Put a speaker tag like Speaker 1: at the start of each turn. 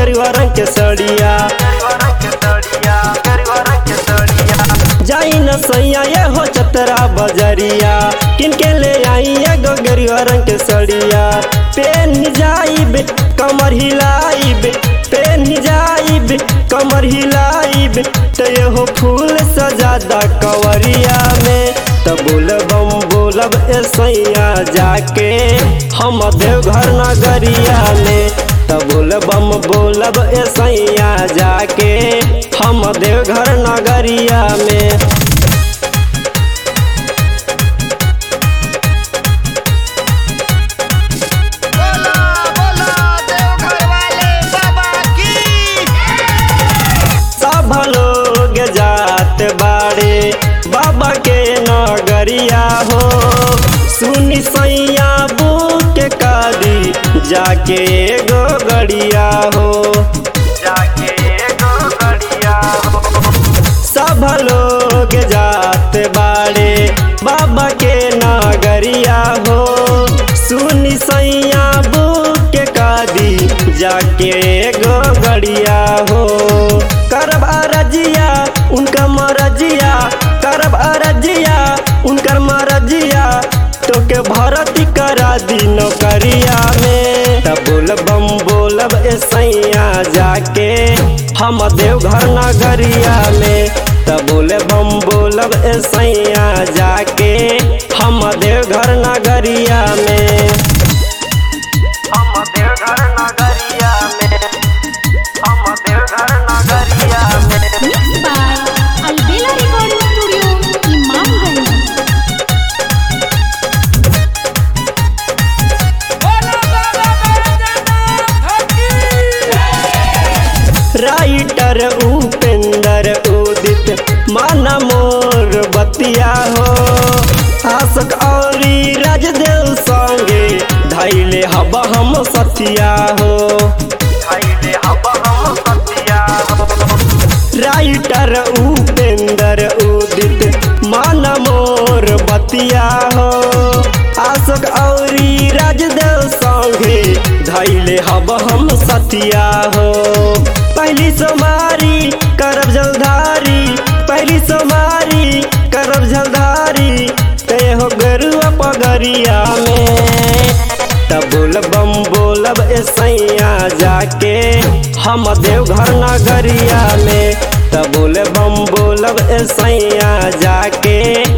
Speaker 1: गेरुआ रंग के सड़िया जाई न सैया ये हो चतरा बजरिया किनके ले आई एगो गेरुआ रंग के सड़िया पेन जाइब कमर हिलाइब पेन जाइब कमर हिलाइब तो ये हो फूल सजादा कवरिया में तो बोलबम बोलब ए सैया जाके हम देवघर नगरिया में तो बोलबम बोलब ए सैया जाके हम देवघर नगरिया में
Speaker 2: बोला बोला देवघर वाले बाबा की
Speaker 1: सब लोग जात बाड़े बाबा के नगरिया हो सुनी सैया बुक कादी जाके एगो गड़िया हो जाके एगो गड़िया हो सब लोग जात बाड़े बाबा के नगरिया हो सुनी सैया बुक कादी जाके एगो गड़िया हो करब अरजिया उनका मरजिया करब अरजिया उनकर मरजिया तोके भरती करा दी नौकरिया में तब बोलबम बोलब ए सैया जाके हम देवघर नगरिया में तब बोले बम बोलब ए सैया जाके हम देवघर नगरिया में हम देवघर नगरिया में हम देवघर नगरिया में
Speaker 3: Mixed by Albela Recording Studio, Imamganj.
Speaker 2: बोला बाबा बैजनाथ की
Speaker 1: राइटर उपेंद्र उदित माना मोर बतिया हो आशक औरी राजदेव संगे धैले हब हम सतिया हो धैले हब हम सतिया हो राइटर उपेंद्र उदित माना मोर बतिया हो आशक औरी राजदेव संगे धैले हब हम सतिया हो पहली सोमारी करब जलधारी पहली सोमारी करब जलधारी ते हो गरुआ पगरिया में तब बोलबम बोलब ए सैया जाके हम देवघर नगरिया में तब बोलबम बोलब ए सैया जाके